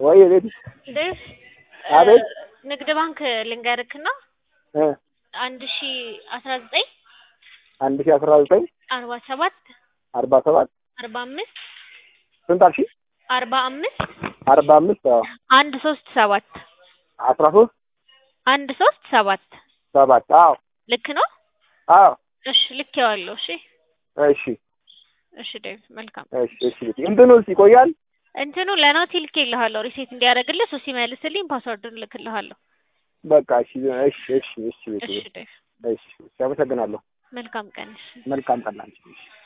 ወይ ቤት ዴቭ አቤት። ንግድ ባንክ ልንገርክና እ አንድ ሺ አስራ ዘጠኝ አንድ ሺህ አስራ ዘጠኝ አርባ ሰባት አርባ ሰባት አርባ አምስት ስንት አልሽኝ? አርባ አምስት አርባ አምስት አዎ አንድ ሶስት ሰባት አስራ ሶስት አንድ ሶስት ሰባት ሰባት አዎ ልክ ነው። አዎ እሺ ልኬዋለሁ። እሺ እሺ እሺ ዴቭ መልካም። እሺ እሺ እንትኑስ ይቆያል? እንትኑ ለናቲ ልኬልሃለሁ ሪሴት እንዲያደርግልህ እሱ ሲመልስልኝ ፓስወርዱን ልክልሃለሁ። በቃ እሺ እሺ እሺ እሺ እሺ ዴቭ እሺ እሺ አመሰግናለሁ። መልካም ቀን። እሺ መልካም ቀን ላንቺ። እሺ